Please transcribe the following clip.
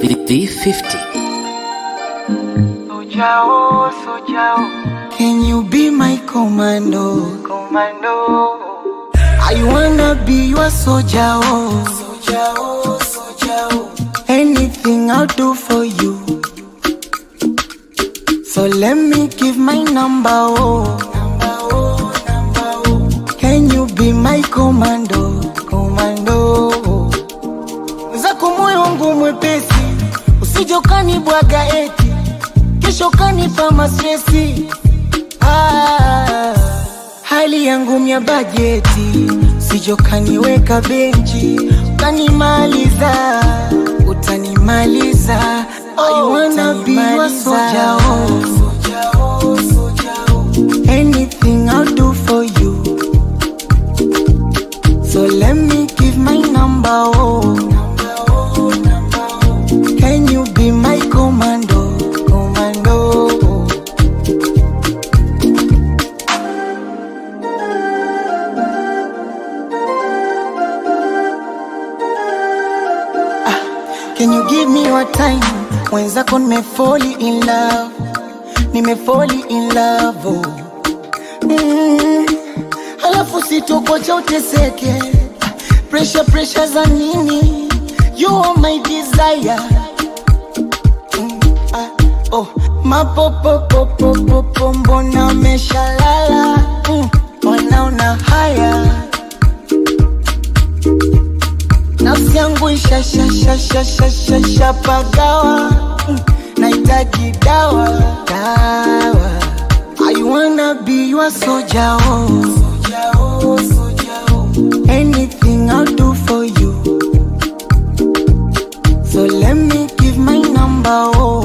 V50. Sojao, Sojao, Can you be my commando? Commando. I wanna be your soldier. Oh. Soldier, oh, soldier. oh. Anything I'll do for you. So let me give my number. Oh. Number, oh, number, oh. Can you be my commando? Commando. oh. Zako moyo wangu mwepesi, usije ukanibwaga eti kesho kanipa mastresi. Ah, hali yangu mya bajeti, usije ukaniweka benchi ukanimaliza, utanimaliza. I wanna be your soldier, oh. Anything I'll do for you. So let me give my number, oh. Can you be my commando, commando? Ah, Can you give me your time? Mwenzako nimefoli in love, nimefoli in love, oh. Mm, alafu sitokocha uteseke pressure pressure za nini you are my desire mm, ah, oh. mapopopopopopo mbona meshalala mm, wanaona haya nafsi yangu ishashashashashashapagawa mm, nahitaji dawa dawa I wanna be your soldier, oh. Soldier, oh, soldier, oh. Anything I'll do for you. So let me give my number, oh.